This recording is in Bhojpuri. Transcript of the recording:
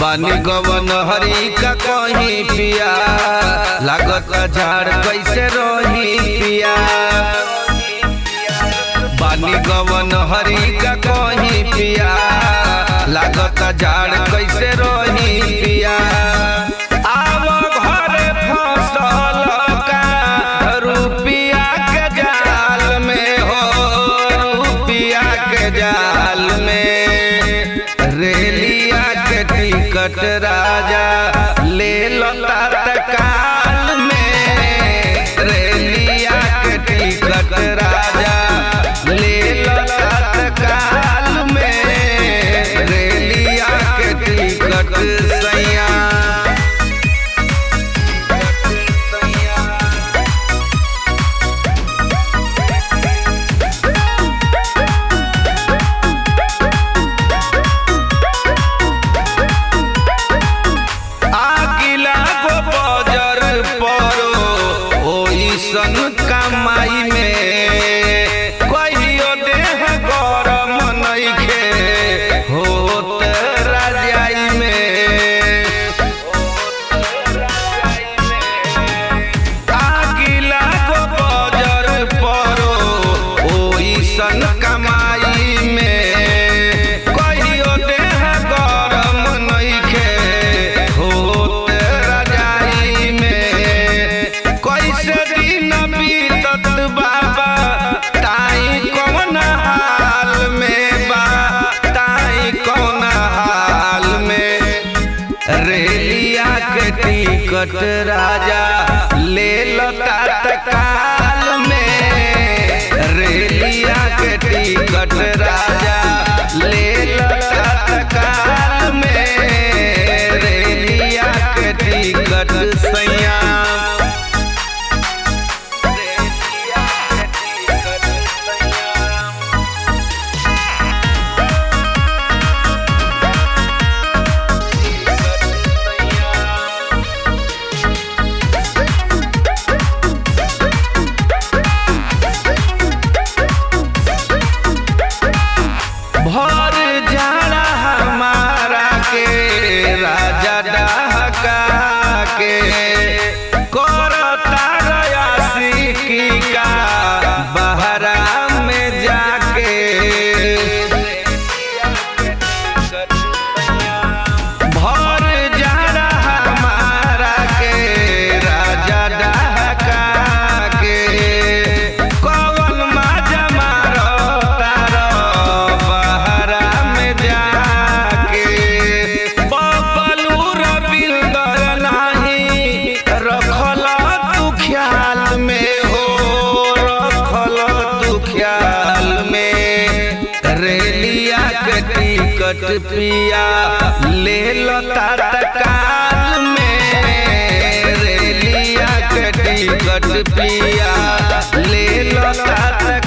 बानी गवन हरी का कहीं पिया लागत झाड़ कैसे रही पिया बानी गवन हरी का कहीं पिया लागत झाड़ कैसे रही पिया आव घरे फसल का रुपिया के जाल में हो रुपिया के जाल में रेलिया के टिकट राजा ले लो तत्काल में रेलिया के टिकट राजा ले लो तत्काल में रेलिया के टिकट सैया आगिला गो बजर परो ओइसन कमाई में कहियो देह गरम नइखे होत राजाई में आगिला गो बजर परो ओइसन कमाई में कहियो देह गरम नइखे होत राजाई में कैसे दिन बीतत बाबा ताई कौन हाल में बा ताई कौन हाल में रेलिया के टिकट राजा ले लो तत्काल में रेलिया के टिकट राजा ले लो तत्काल में रेलिया के टिकट सैया रेलिया के टिकट सैया भर जाड़ा हमारा के राजा डहका के करता रयासी की का बहरा में जाके भर जाड़ा हमारा के राजा डहका के कौन माजा मारो तारो बहरा में जाके बबलू रविंदर नाही रखल तू ख्याल में हो रखल तू ख्याल में रेलिया के टिकट पिया ले लो तत्काल में रेलिया के टिकट पिया ले लो तत्काल